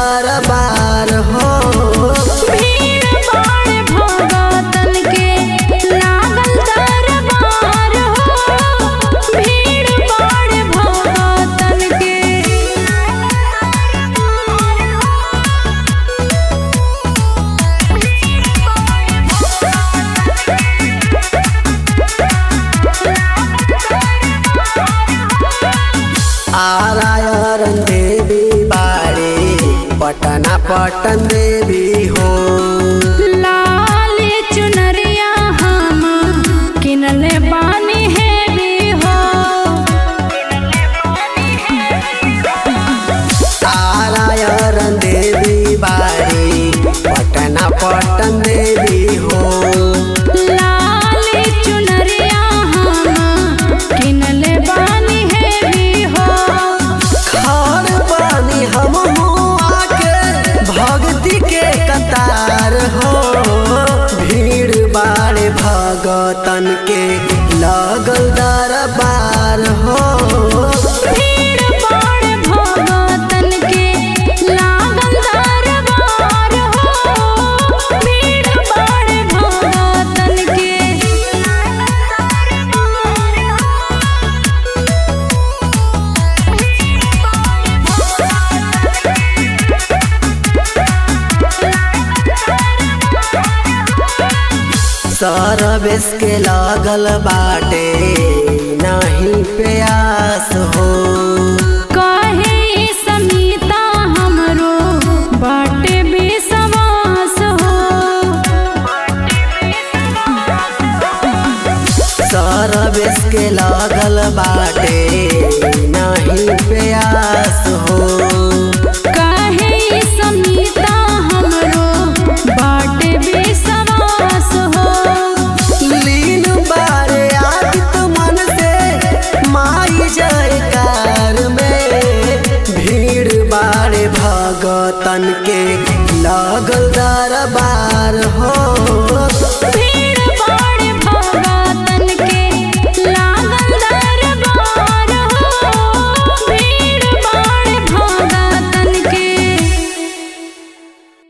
दरबार हो भीड़ बाड़ भगतन के लागल दरबार हो भीड़ बाड़ भगतन के आरायरन देवी बाड़ी पटना पटन देवी हो लाल चुनरिया हम किनले बानी है भी हो आरायरन देवी बाड़ी पटना पटन देवी हो लाल चुनरिया हम किनले बानी है भी हो खान पानी हम आके भक्ति के कतार हो भीड़ बाड़े भगतन के लगल दरबार हो भीड़ बाड़ भगतन के लागल दरबार हो भीड़ बाड़ भगतन के सरवेश के लागल बाटे नहीं प्यास हो कहे समीता हमरो बाटे बेसवास हो सरवेश के लागल बाटे नहीं प्यास हो कहे समीता हमरो बाटे बेसवास हो लीन बारे आदित मन से माई जयकार में भीड़ बारे भगतन के लगल दरबार हो भीड़